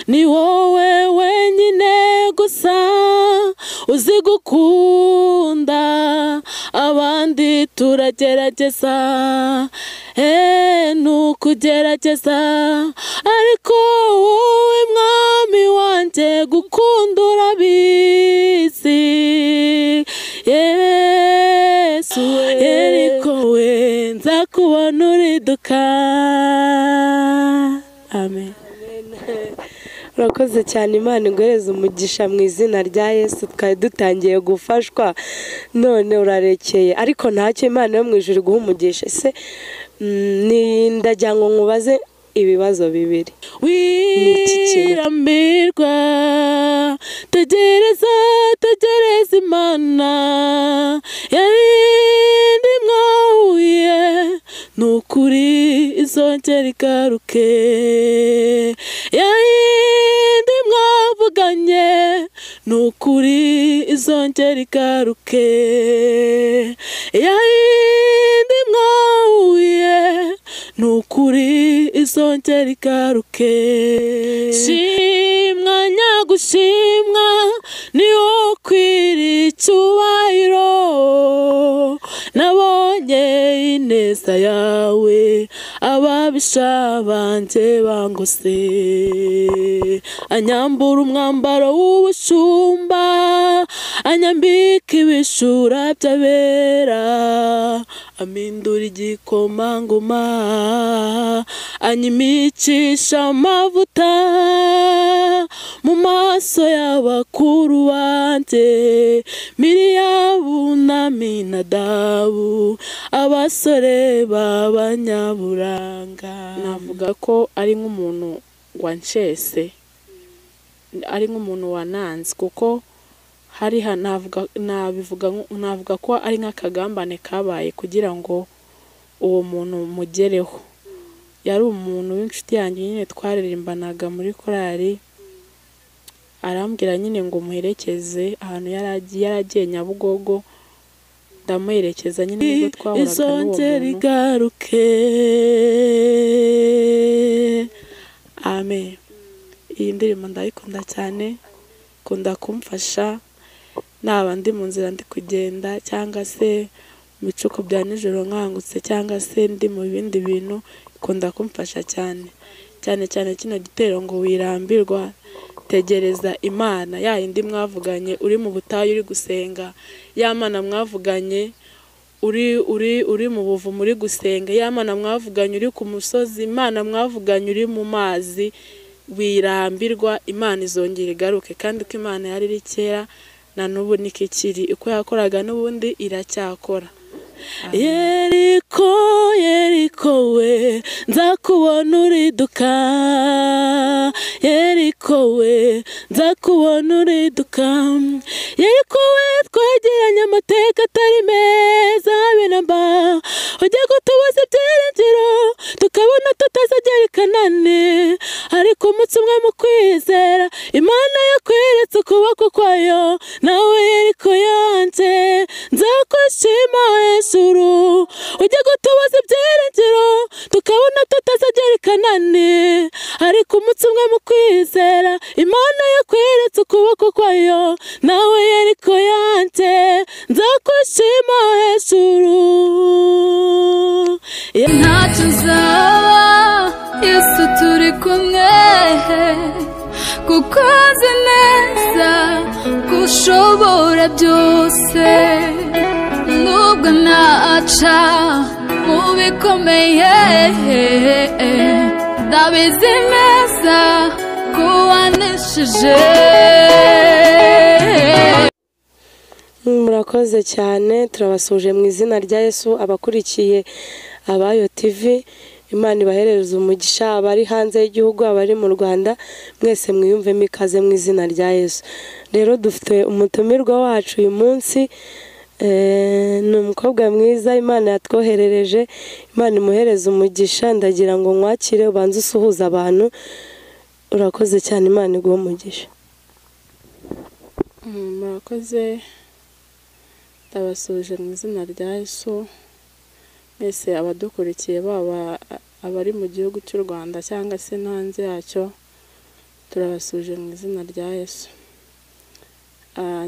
ni wowe wenyine gusa uzi gukunda abandi turagerageza ni ukugerageza ariko wowe mwami wanjye gukunda urabizi yesu yeriko we nzakubona uriduka amen urakoze cyane imana inguhereza umugisha mu izina rya yesu twari dutangiye gufashwa none urarekeye ariko ntacyo imana yo mu ijoro iguha umugisha ese ndagira ngo nkubaze ibibazo bibiri wirambirwa tegereza tegereza imana yarindi mwahuye ni ukuri izongera igaruke yarindi mwavuganye ni ukuri izongera igaruke yarindi mwahuye ni ukuri izongera igaruke shimwa nyagushimwa ni wowe ukwiriye icyubahiro nabonye ineza yawe ababisha banjye bangose anyambura umwambaro w'ubushumba anyambika ibishura by'abera amindura igikomangoma anyimicisha amavuta mu maso y'abakuru banjye miriyabu na minadabu abasore b'abanyaburanga navuga ko ari nk'umuntu wancese ari nk'umuntu wananze kuko hari navuga ko ari nk'akagambane kabaye kugira ngo uwo muntu mugereho yari umuntu w'inshuti yanjye nyine twaririmbanaga muri korari arambwira nyine ngo muherekeze ahantu yari agiye nyabugogo ndamuherekeza nyine nubwo twahuraga n'uwo igaruke amen iyi ndirimbo ndayikunda cyane ikunda kumfasha naba ndi mu nzira ndi kugenda cyangwa se mu bicuku bya nijoro nkangutse cyangwa se ndi mu bindi bintu ikunda kumfasha cyane cyane cyane kino gitero ngo wirambirwa tegereza imana ya yindi mwavuganye uri mu butayu uri gusenga ya mana mwavuganye uri uri uri mu buvumo uri gusenga ya mana mwavuganye uri ku musozi imana mwavuganye uri mu mazi wirambirwa imana izongera igaruke kandi ko imana yari iri kera na n'ubu nikikiri uko yakoraga n'ubundi iracyakora yeriko yeriko we nzakubona uriduka yeriko we nzakubona uriduka yeriko we twegeranye amateka atari meza binamba ujya gutubuza ibyiringiro tukabona tutazagera ikanani ariko umunsi umwe mu kwizera imana yakweretse ukuboko kwayo nawe yeriko yanjye nzakwishima hejuru ujya gutubuza ibyiringiro tukabona tutazagera ikanani ariko umunsi umwe mu kwizera imana yakweretse ukuboko kwayo nawe yeriko yanjye nzakwishima hejuru ntacyo uzaba yesu turi kumwe kuko azi neza ko ushobora byose nubwo naca mu bikomeye ndabizi neza ko waneshije murakoze cyane turabasuje mu izina rya yesu abakurikiye abayo tivi imana ibaherereza umugisha abari hanze y'igihugu abari mu rwanda mwese mwiyumvemo ikaze mu izina rya yesu rero dufite umutumirwa wacu uyu munsi ni umukobwa mwiza imana yatwoherereje imana imuhereza umugisha ndagira ngo nkwakire ubanze usuhuza abantu urakoze cyane imana iguha umugisha murakoze ndabasuje mu izina rya yesu mwese abadukurikiye baba abari mu gihugu cy'u rwanda cyangwa se no hanze yacyo turabasuje mu izina rya yesu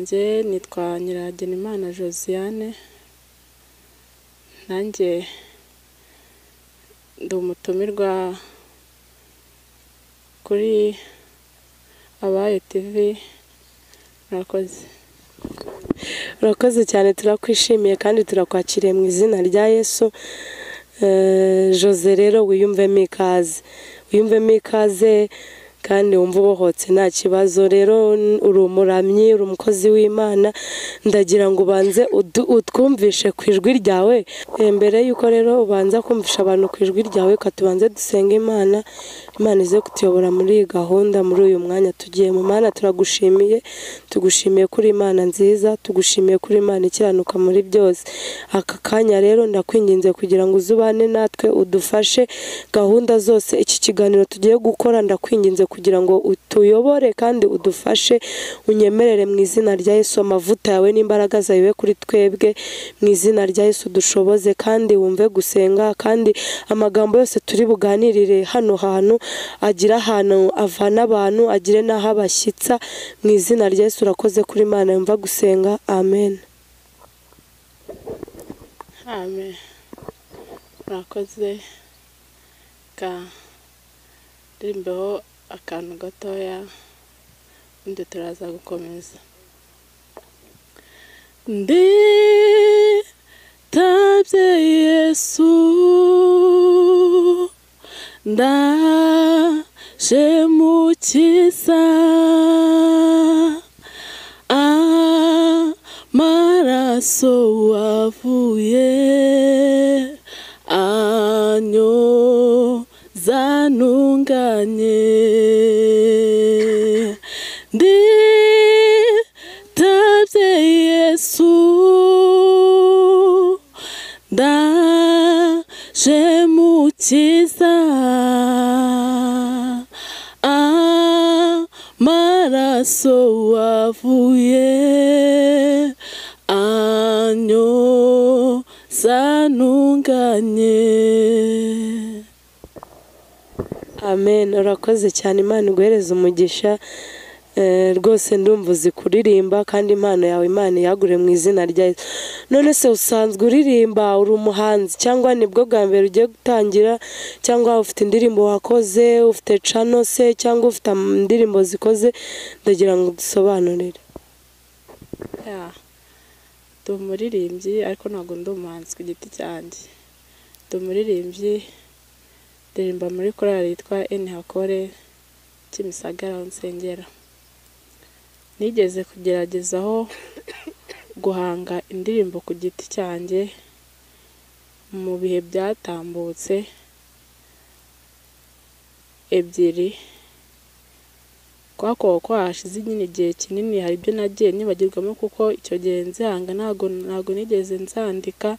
njye nitwa nyiragenimana josiane nanjye ndi umutumirwa kuri abayo tivi murakoze urakoze cyane turakwishimiye kandi turakwakiriye mu izina rya yesu Eh, jose rero wiyumvemo ikaze wiyumvemo ikaze kandi wumva ubohotse nta kibazo rero n- uri umuramyi uri umukozi w'imana ndagira ngo ubanze udu- utwumvishe ku ijwi ryawe Eh, mbere y'uko rero ubanza kumvisha abantu ku ijwi ryawe ka tubanze dusenga imana imana ize kutuyobora muri iyi gahunda muri uyu mwanya tugiyemo mana turagushimiye tugushimiye kuri imana nziza tugushimiye kuri imana ikiranuka muri byose aka kanya rero ndakwinginze kugira ngo uzubane natwe udufashe gahunda zose iki kiganiro tugiye gukora ndakwinginze kugira ngo utuyobore kandi udufashe unyemerere mu izina rya Yesu amavuta yawe n'imbaraga zawe kuri twebwe mu izina rya Yesu dushoboze kandi wumve gusenga kandi amagambo yose turi buganirire hano hantu agira ahantu avana abantu agire n'aho abashyitsa mu izina rya Yesu urakoze kuri Imana yumva gusenga amen amen murakoze ka ndirimbeho akantu gatoya ubundi turaza gukomeza ndi tabye yesu ndaje mu kiza amaraso wavuye anyoza ntunganye ndi tabye yesu ndaje mukiza amaraso wavuye anyoza ntunganye amen urakoze cyane imana iguhereze umugisha Eh, rwose ndumva uzi kuririmba kandi impano yawe imana yagure mu izina rya Yesu none se usanzwe uririmba uri umuhanzi cyangwa nibwo bwa mbere ugiye gutangira cyangwa ufite indirimbo wakoze ufite cano se cyangwa ufite am- indirimbo zikoze ndagira ngo udusobanurire ya ndi umuririmbyi ariko ntabwo ndi umuhanzi ku giti cyanjye ndi umuririmbyi ndirimba muri korali yitwa eni hakore kimisagara aho nsengera nigeze kugeragezaho guhanga indirimbo ku giti cyanjye mu bihe byatambutse ebyiri kwako ko hashize nyine igihe kinini hari ibyo nagiye nibagirwamo kuko icyo gihe nzihanga ntago ntago nigeze nzandika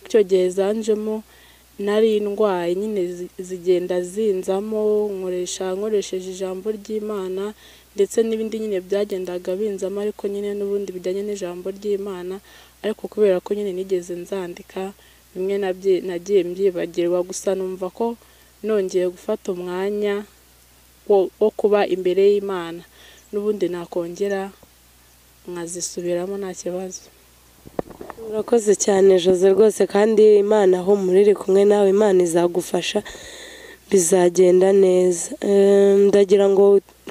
icyo gihe zanjemo nari indwaye nyine zi- zigenda zinzamo nkoresha nkoresheje ijambo ry'imana ndetse n'ibindi nyine byagendaga binzamo ariko nyine n'ubundi bijyanye n'ijambo ry'imana ariko kubera ko nyine nigeze nzandika bimwe nabyi- nagiye mbyibagirwa gusa numva ko nongeye gufata umwanya wo wo kuba imbere y'imana n'ubundi nakongera nkazisubiramo nta kibazo urakoze cyane jose rwose kandi imana aho muriri kumwe nawe imana izagufasha bizagenda neza Eh, ndagira ngo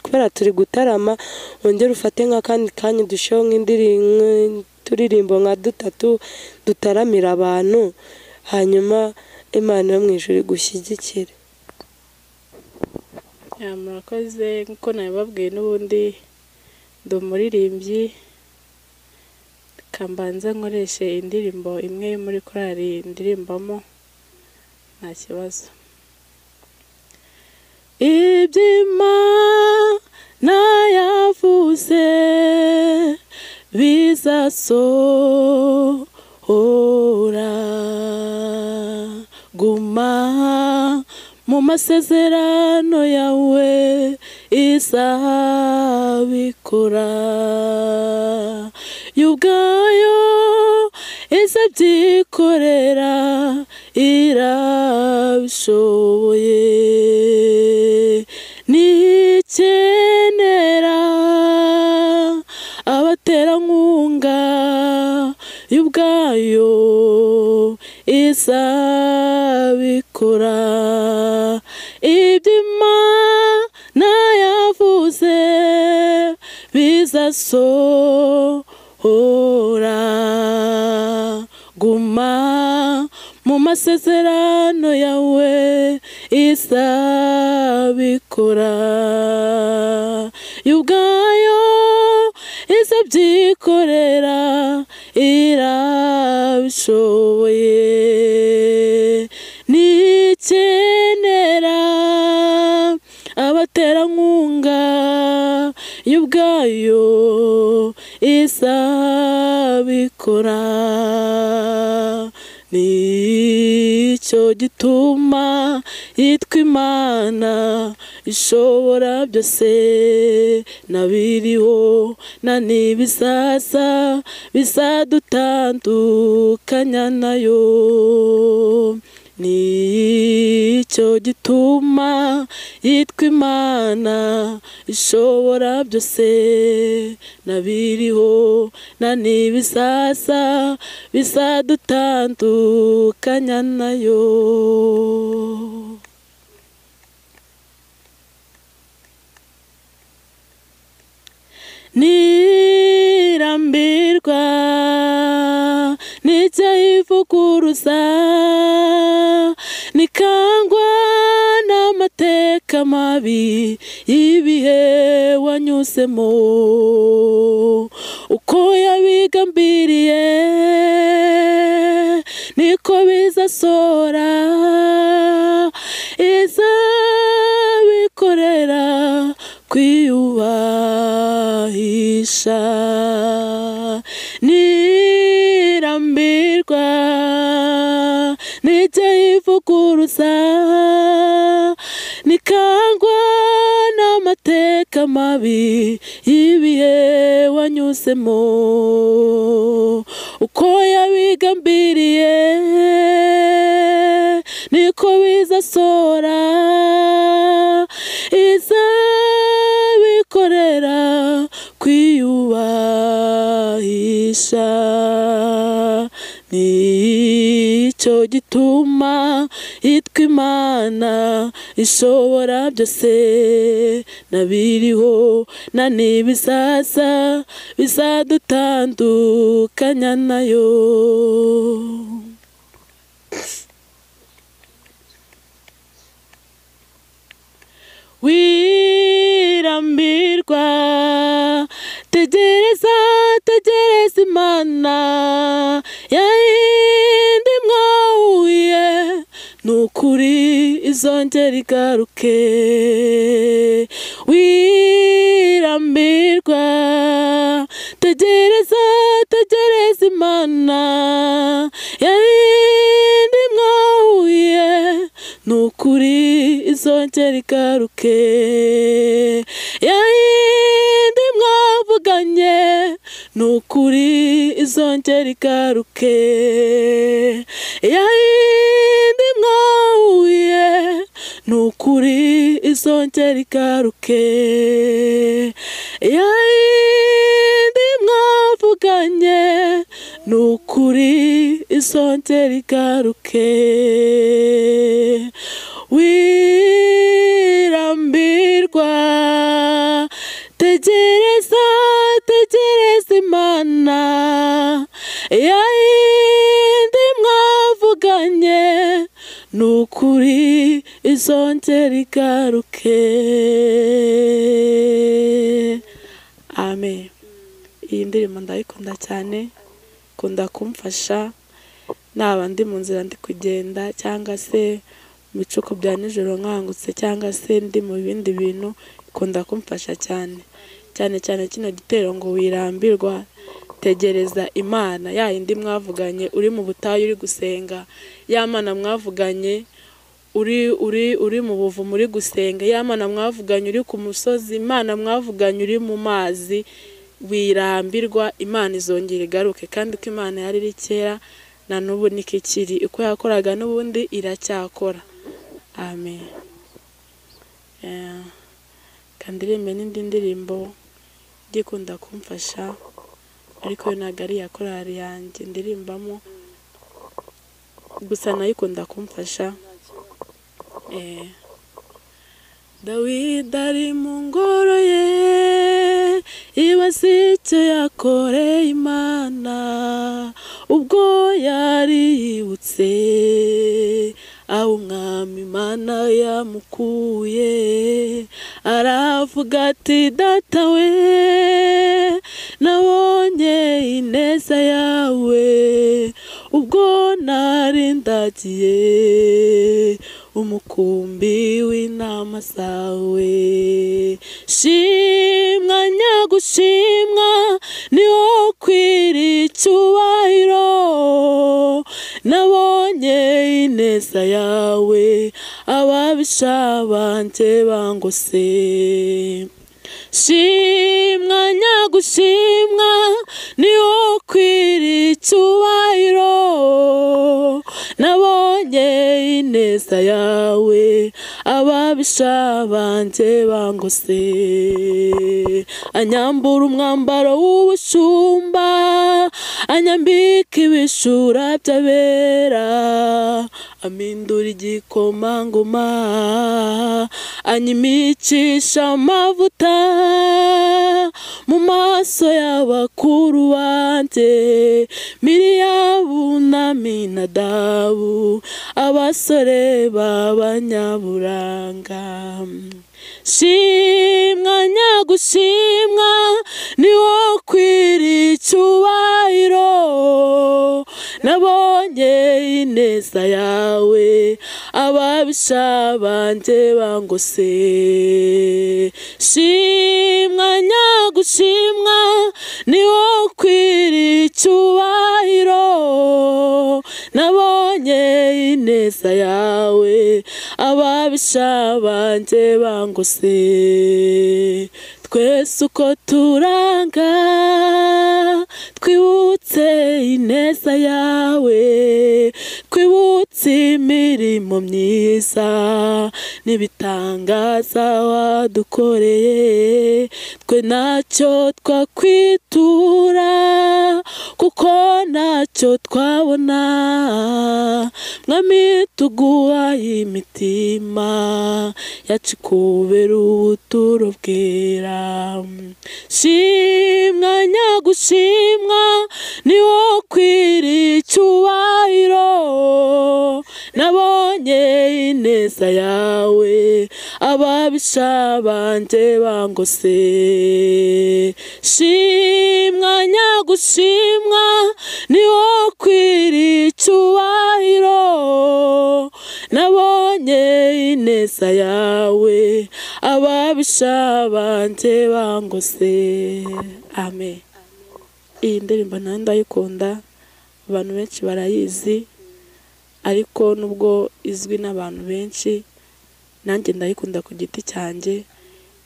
kubera turi gutarama wongere ufate nk'akandi kanya udusheho nk'indirimbo nka dutatu dutaramira abantu hanyuma imana yo mu ijuru igushyigikire Ya, murakoze nk'uko nabibabwiye n'ubundi ndi umuririmbyi kambanza nkoreshe indirimbo imwe yo muri korali ndirimbamo nta kibazo iby'imana yavuze bizasohora guma mu masezerano yawe izabikora yo ubwayo izabyikorera irabishoboye ni icye yayo izabikora iby'imana yavuze bizasohora guma mu masezerano yawe izabikora yo ubwayo izabyikorera irabishoboye nikenera abaterankunga yo ubwayo izabikora nicyo gituma yitwa imana ishobora byose nabiriho na n'ibizaza bizadutandukanya nayo nicyo gituma yitwa imana ishobora byose nabiriho na n'ibizaza bizadutandukanya nayo nirambirwa n'icyo yivuguruza nikangwa n'amateka mabi y'ibihe wanyuzemo uko yabigambiriye niko bizasora izabikorera kwiyubahisha nirambirwa n'ibyo yivuguruza nikangwa n'amateka mabi y'ibihe wanyuzemo uko yabigambiriye niko bizasora izabikorera kwiyubahisha nicyo gituma yitwa imana ishobora byose nabiriho na n'ibizaza bizadutandukanya nayo wirambirwa tegereza tegereza imana yayindi mwahuye nukuri izongera igaruke wirambirwa tegereza tegereza imana yayindi mwahuye nukuri izongera igaruke yayindi mwavuganye nukuri izongera igaruke yayindi mwahuye nukuri izongera igaruke yayindi mwavuganye nukuri izongera igaruke wirambirwa tegereza tegereza imana yayindi mwavuganye nukuri izongera igaruke amen iyi ndirimbo ndayikunda cyane ikunda kumfasha naba ndi mu nzira ndi kugenda cyangwa se mu bicuko bya nijoro nkangutse cyangwa se ndi mu bindi bintu ikunda kumfasha cyane cyane cyane kino gitero ngo wirambirwa tegereza imana ya yindi mwavuganye uri mu butayu uri gusenga ya mana mwavuganye uri uri uri mu buvumo uri gusenga ya mana mwavuganye uri ku musozi imana mwavuganye uri mu mazi wirambirwa imana izongera igaruke kandi uko imana yari iri kera na n'ubu nikikiri uko yakoraga n'ubundi iracyakora amen kandi irembe n'indi ndirimbo igikunda kumfasha ariko yo ntabwo ari iya korari yanjye ndirimbamo gusa nayo ikunda kumfasha Eh. dawidi ari mu ngoro ye iwe si icyo yakoreye imana ubwo yariyibutse aho umwami imana yamukuye aravuga ati data we nabonye ineza yawe ubwo nari ndagiye umukumbi w'inama zawe shimwa nyagushimwa ni wowe ukwiriye icyubahiro nabonye ineza yawe ababisha banjye bangose shimwa nyagushimwa ni wowe ukwiriye icyubahiro nabonye ineza yawe ababisha banjye bangose anyambura umwambaro w'ubushumba anyambika ibishura by'abera amindura igikomangoma anyimicisha amavuta mu maso y'abakuru banjye miriyabu na minadabu abasore b'abanyaburanga shimwa nyagushimwa ni wowe ukwiriye icyubahiro nabonye ineza yawe ababisha banjye bangose shimwa nyagushimwa ni wowe ukwiriye icyubahiro nabonye ineza yawe ababisha banjye bangose twese uko turanga twibutse ineza yawe twibutse imirimo myiza n'ibitangaza wadukoreye twe ntacyo twakwitura kuko ntacyo twabona mwami tuguha imitima yacu kubera ubuturo bwera shimwa nyagushimwa ni wowe ukwiriye icyubahiro nabonye ineza yawe ababisha banjye bangose shimwa nyagushimwa ni wowe ukwiriye icyubahiro nabonye ineza yawe ababisha banjye bangose amen iyi ndirimbo nayo ndayikunda abantu benshi barayizi ariko nubwo izwi n'abantu benshi nanjye ndayikunda ku giti cyanjye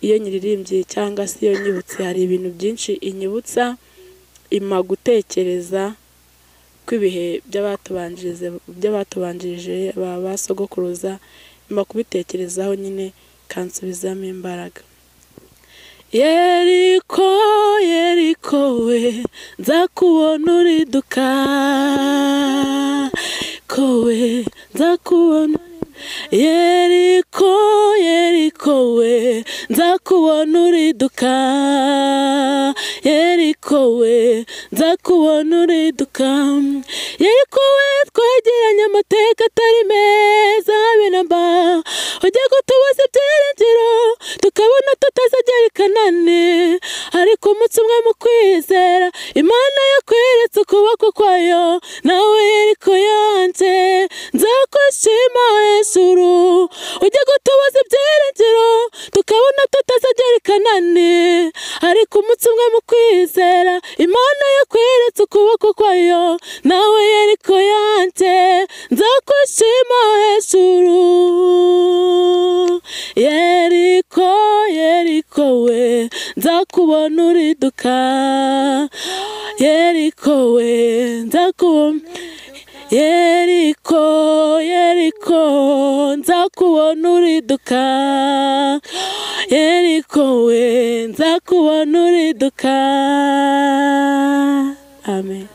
iyo nyiririmbye cyangwa se iyo nyibutse hari ibintu byinshi inyibutsa ima gutekereza kw'ibihe by'abatubanjirije by'abatubanjirije ba ba sogokuruza ima kubitekerezaho nyine ikansubizamo imbaraga yeriko yeriko we nzakubona uriduka kowe nzakubona yeriko yeriko we nzakubona uriduka yeriko we nzakubona uriduka yeriko we twegeranye amateka atari meza biramba ujya gutubuza ibyiringiro tukabona tutazagera i kanani ariko umunsi umwe mu kwizera imana yakweretse ukuboko kwayo nawe yeriko yanjye nzakwishima hejuru ujya gutubuza ibyiringiro tukabona tutazagera i kanani ariko umunsi umwe mu kwizera imana yakweretse ukuboko kwayo nawe yeriko yanjye nzakwishima hejuru yeriko yeriko we nzakubona uriduka yeriko we nzakubona yeriko yeriko nzakubona uriduka yeriko we nzakubona uriduka amen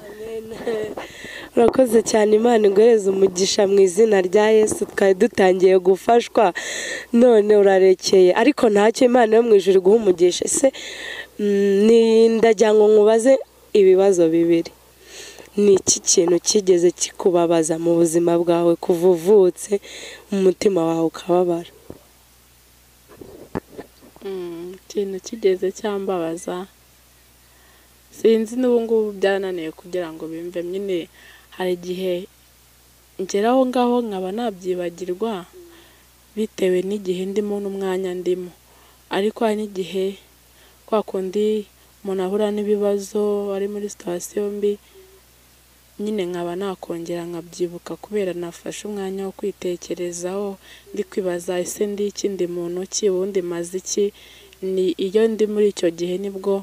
urakoze cyane imana iguhereza umugisha mu izina rya yesu twari dutangiye gufashwa none urarekeye ariko ntacyo imana yo mu ijoro iguha umugisha ese mm, ndagira ngo nkubaze ibibazo bibiri ni iki kintu kigeze kikubabaza mu buzima bwawe kuva uvutse umutima wawe ukababara Mm, ikintu kigeze cyambabaza sinzi n'ubu ngubu byananiye kugira ngo bimve nyine hari igihe ngera aho ngaho nkaba nabyibagirwa bitewe n'igihe ndimo n'umwanya ndimo ariko hari n'igihe kwa kundi umuntu ahura n'ibibazo ari muri sitasiyo mbi nyine nkaba nakongera nkabyibuka kubera nafashe umwanya wo kwitekerezaho ndi kwibaza ese ndi iki ndi muntu ki ubundi maze iki ni iyo ndi muri icyo gihe nibwo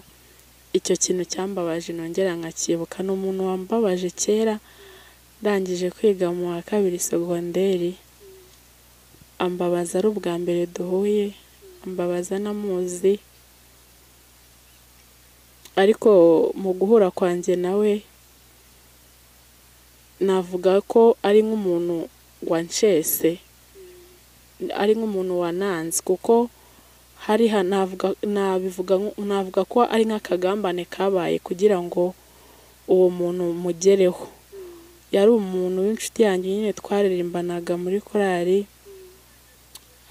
icyo kintu cyambabaje nongera nkakibuka ni umuntu wambabaje kera ndangije kwiga mu wa kabiri segonderi ambabaza ari ubwa mbere duhuye ambabaza n'amuzi ariko mu guhura kwanjye nawe navuga ko ari nk'umuntu wanshese ari nk'umuntu wananze kuko hari ha- navuga nabivuga nk- navuga ko ari nk'akagambane kabaye kugira ngo uwo muntu mugereho yari umuntu w'inshuti yanjye nyine twaririmbanaga muri korali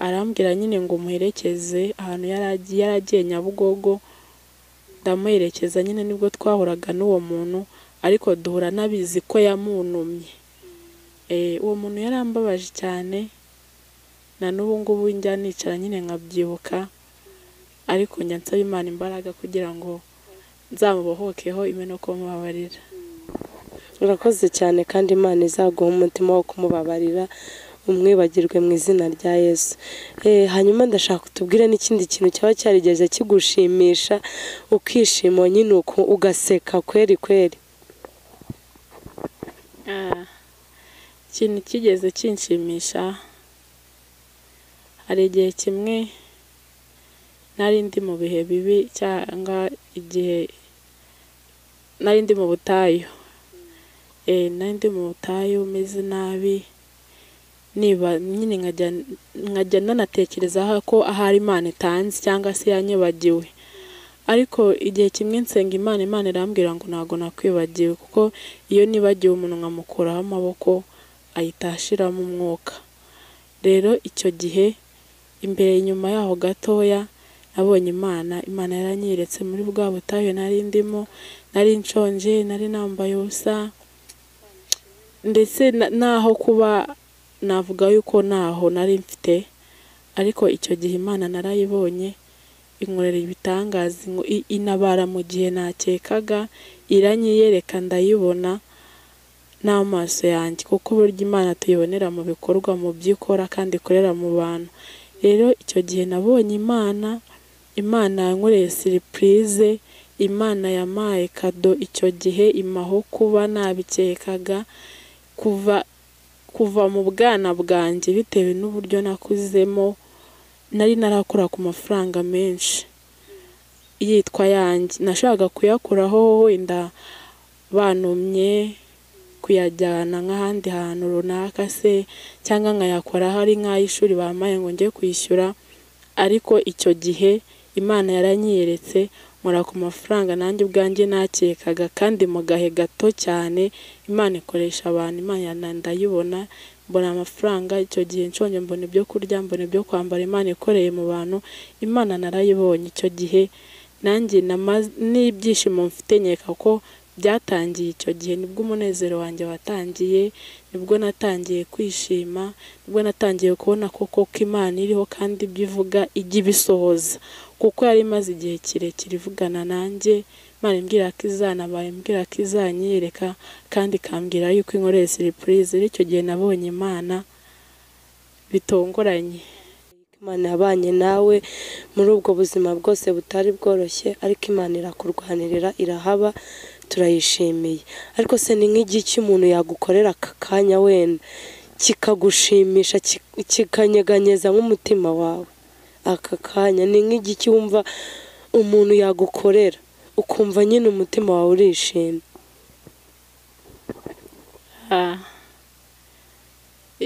arambwira nyine ngo muherekeze ahantu yari agiye yari agiye nyabugogo ndamuherekeza nyine nibwo twahuraga n'uwo muntu ariko duhura n'abizi ko yamunumye Eh, uwo muntu yarambabaje cyane na n'ubu ngubu njya nicara nyine nkabyibuka ariko njya nsaba imana imbaraga kugira ngo nzamubohokeho imena uko mubabarira urakoze cyane kandi imana izaguha umutima wo kumubabarira umwibagirwe mu izina rya yesu Eh, hanyuma ndashaka utubwire n'ikindi kintu cyaba cyarigeze kigushimisha ukishima nyine uku ugaseka kweri kweri Ah, ikintu kigeze kinshimisha hari igihe kimwe nari ndi mu bihe bibi cyangwa igihe nari ndi mu butayu Eh, nari ndi mu butayu meze nabi niba nyine nkajya nkajya nanatekerezaho ko ahari imana itanzi cyangwa se yanyibagiwe ariko igihe kimwe nsenga imana imana irambwira ngo ntabwo nakwibagiwe kuko iyo nibagiwe umuntu nkamukuraho amaboko ahita ashiramo umwuka rero icyo gihe imbere inyuma yaho gatoya nabonye imana imana yaranyeretse muri bwa butayu nari ndimo nari nshonje nari nambaye ubusa ndetse na- naho kuba navuga yuko ntaho nari mfite ariko icyo gihe imana narayibonye inkorera ibitangaza ingo- i- inabara mu gihe nakekaga iranyiyereka ndayibona n'amaso yanjye kuko burya imana tuyibonera mu bikorwa mu byo ikora kandi ikorera mu bantu rero icyo gihe nabonye imana imana yankoreye siripurize imana yampaye kado icyo gihe imaho kuba nabikekaga kuva kuva mu bwana bwanjye bitewe n'uburyo nakuzemo nari narakora ku mafaranga menshi yitwa yanjye nashaka kuyakuraho wenda bantumye kuyajyana nk'ahandi hantu runaka se cyangwa nkayakora hari nk'ay'ishuri bampaye ngo njye kwishyura ariko icyo gihe imana yaranyeretse nkora ku mafaranga nanjye ubwanjye nakekaga kandi mu gahe gato cyane imana ikoresha abantu imana yana- ndayibona mbona amafaranga icyo gihe nshonje mbona ibyo kurya mbona ibyo kwambara imana ikoreye mu bantu imana narayibonye icyo gihe nanjye nama- n'ibyishimo mfite nkeka ko byatangiye icyo gihe nibwo umunezero wanjye watangiye nibwo natangiye kwishima nibwo natangiye kubona koko ko imana iriho kandi ibyo ivuga ijya ibisohoza kuko yari imaze igihe kirekire ivugana nanjye imana imbwira ko izanabaye imbwira ko izanyereka kandi ikambwira yuko inkoreye siripurize rero icyo gihe nabonye imana bitongoranye imana yabanye nawe muri ubwo buzima bwose butari bworoshye ariko imana irakurwanirira irahaba turayishimiye ariko se ni nk'igiki umuntu yagukorera aka kanya wenda kikagushimisha ki- kikanyeganyeza nk'umutima wawe aka kanya ni nk'igiki wumva umuntu yagukorera ukumva nyine umutima wawe urishimye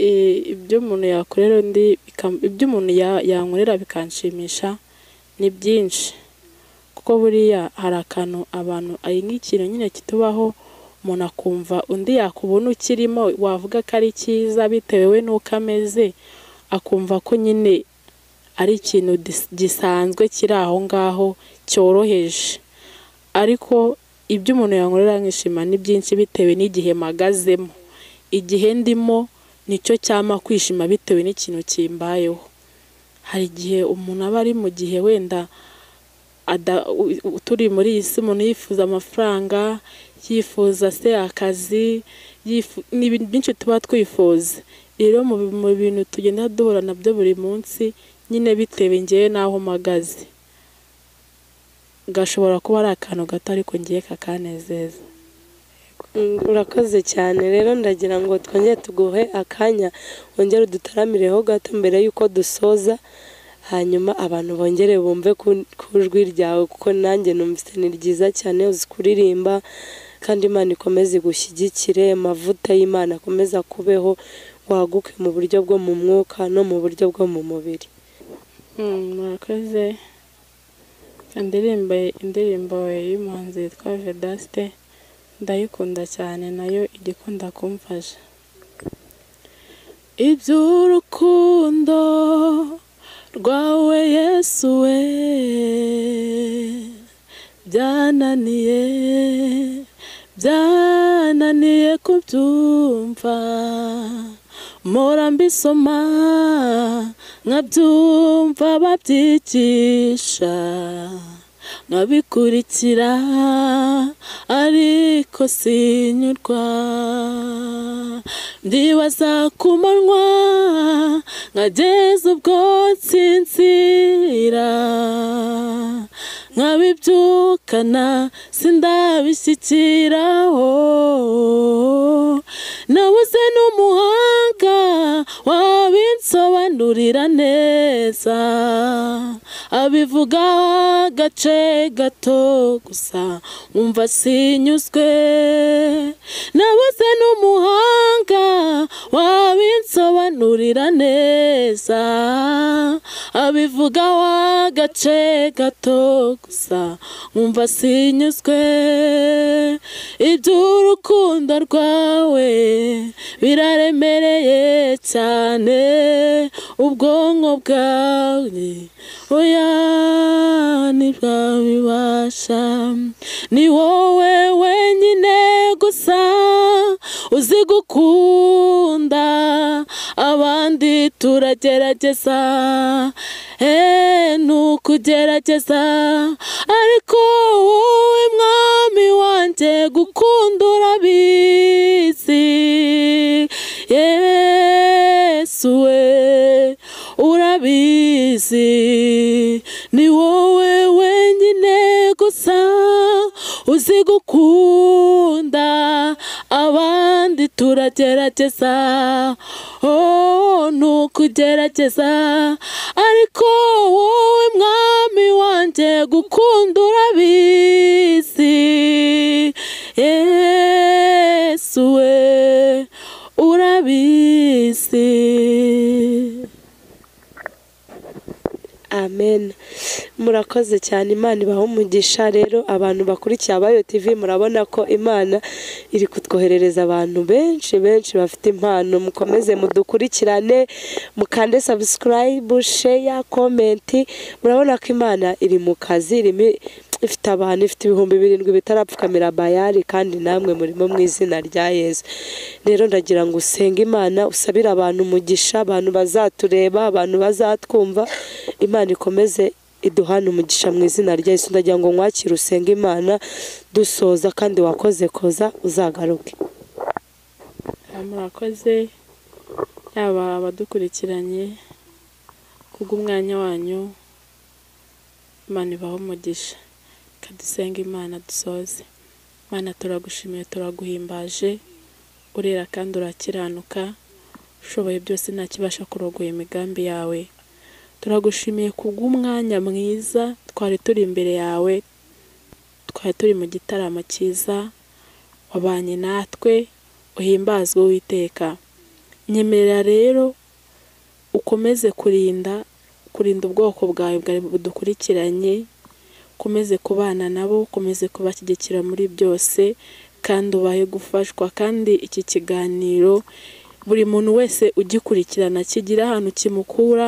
i- ibyo umuntu yakorera undi bikam- ibyo umuntu ya- yankorera bikanshimisha ni byinshi kuko buriya hari akantu abantu ari nk'ikintu nyine kitubaho umuntu akumva undi yakubona ukirimo wavuga ko ari cyiza bitewe n'uko ameze akumva ko nyine ari ikintu dis- gisanzwe kiri aho ngaho cyoroheje ariko ibyo umuntu yankorera nkishima ni byinshi bitewe n'igihe mpagazemo igihe ndimo nicyo cyama kwishima bitewe n'ikintu kimbayeho hari igihe umuntu aba ari mu gihe wenda ada- u- u- turi muri iyi si umuntu yifuza amafaranga yifuza se akazi yifu- ni ibintu byinshi tuba twifuza rero mu bi- mu bintu tugenda duhura nabyo buri munsi nyine bitewe ngewe n'aho mpagaze gashobora kuba ari akantu gato ariko ngewe kakanezeza Mm, urakoze cyane rero ndagira ngo twongere tuguhe akanya wongere udutaramireho gato mbere y'uko dusoza hanyuma abantu bongere bumve ku ku jwi ryawe kuko nanjye numvise ni ryiza cyane uzi kuririmba kandi imana ikomeze igushyigikire amavuta y'imana akomeze akubeho waguke mu buryo bwo mu mwuka no mu buryo bwo mu mubiri Mm, murakoze indirimbo indirimbo y'umuhanzi yitwa Vedaste ndayikunda cyane nayo ijya ikunda kumfasha iby'urukundo rwawe Yesu we byananiye byananiye kubyumva mpora mbisoma nkabyumva babyigisha nkabikurikira ariko sinyurwa ndibaza ku manywa nkageza ubwo nsinzira nkabibyukana sindabishyikiraho nabuze n'umuhanga wabinsobanurira neza abivuga agace gato gusa umva sinyuzwe nabuze n'umuhanga wabinsobanurira neza abivuga agace gato gusa umva sinyuzwe iby'urukundo rwawe biraremereye cyane ubwonko bwawe oya ntibwabibasha ni wowe wenyine gusa uzi gukunda abandi turagerageza eh, ni ukugerageza ariko wowe mwami wanjye gukunda urabizi yesu we urabizi ni wowe wenyine gusa uzi gukunda abandi turagerageza oh ni ukugerageza ariko wowe mwami wanjye gukunda urabizi yesu we urabizi amen murakoze cyane imana ibaha umugisha rero abantu bakurikiye abayo tv murabona ko imana iri kutwoherereza abantu benshi benshi bafite impano mukomeze mudukurikirane mukande subscribe share comment murabona ko imana iri mu kazi irimo ifite abantu ifite ibihumbi birindwi bitarapfukamira bayari kandi namwe murimo mu izina rya yesu rero ndagira ngo usenge imana usabire abantu umugisha abantu bazatureba abantu bazatwumva imana ikomeze iduhane umugisha mu izina rya yesu ndagira ngo nkwakire usenge imana dusoza kandi wakoze koza uzagaruke murakoze yaba abadukurikiranye kubw'umwanya wanyu imana ibaho umugisha ikadusenga imana dusoze imana turagushimiye turaguhimbaje urera kandi urakiranuka ushoboye byose ntakibasha kurogoya imigambi yawe turagushimiye kubw'umwanya mwiza twari turi imbere yawe twari turi mu gitaramo cyiza wabanye natwe uhimbazwe witeka nyemerera rero ukomeze kurinda kurinda ubwoko bwawe bwari budukurikiranye ukomeze kubana nabo ukomeze kubashyigikira muri byose kandi ubahe gufashwa kandi iki kiganiro buri muntu wese ugikurikirana kigira ahantu kimukura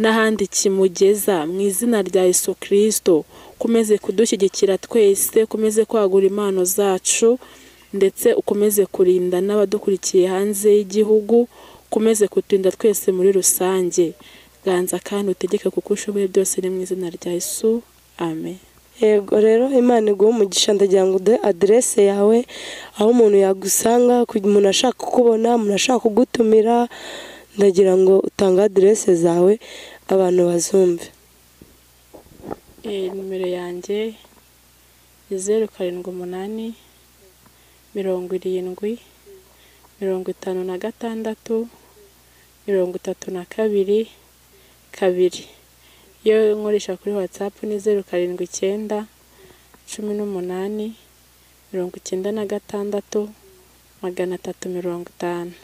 n'ahandi kimugeza mu izina rya Yesu kirisito ukomeze kudushyigikira twese ukomeze kwagura impano zacu ndetse ukomeze kurinda n'abadukurikiye hanze y'igihugu ukomeze kuturinda twese muri rusange ganza kandi utegeke kuko ushoboye byose ni mu izina rya Yesu amen yego rero imana iguha umugisha ndagira ngo uduhe aderese yawe aho umuntu yagusanga kugira umuntu ashaka kukubona umuntu ashaka kugutumira ndagira ngo utange aderese zawe abantu bazumve Eh, nimero yanjye ni zeru karindwi umunani mirongo irindwi mirongo itanu na gatandatu mirongo itatu na kabiri kabiri iyo nkoresha kuri watsapu ni zeru karindwi icyenda cumi n'umunani mirongo icyenda na gatandatu magana atatu mirongo itanu